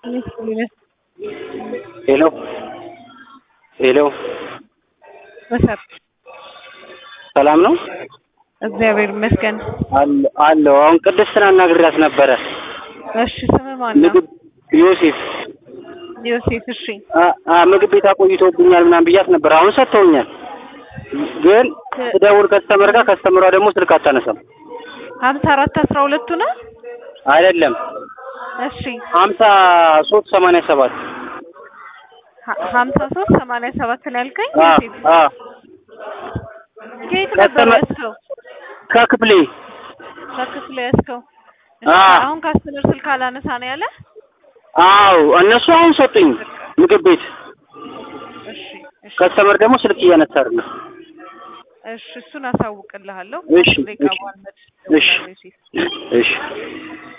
ሄሎ ሄሎ በሰር ሰላም ነው እግዚአብሔር ይመስገን። አለ አለው። አሁን ቅድስትን አናግሬያት ነበረ። እሺ ስም ማን ነው? ምግብ ዮሴፍ ዮሴፍ። እሺ አ- አ ምግብ ቤት አቆይቶብኛል ምናምን ብያት ነበር። አሁን ሰጥተውኛል። ግን ስደውል ከስተመር ጋር ከስተመሯ ደግሞ ስልክ አታነሳም። ሀምሳ አራት አስራ ሁለቱ ነው። አይደለም እሺ ሀምሳ ሶስት ሰማንያ ሰባት ሀ- ሀምሳ ሶስት ሰማንያ ሰባት ነው ያልከኝ አ ዮሴፍ። አ ከየት ነበር ከስተመር- ያዝከው? ከክፍሌ ከክፍል ያዝከው? እሺ፣ አ አሁን ካስተመር ስልክ አላነሳ ነው ያለ። አዎ እነሱ አሁን ሰጡኝ ምግብ ቤት። እሺ እሺ ከስተመር ደግሞ ስልክ እያነሳ አይደለም። እሺ እሱን አሳውቅልሃለሁ። እሺ ደቂቃ እሺ በኋላ መልስ እሺ እደውላለሁ ዮሴፍ። እሺ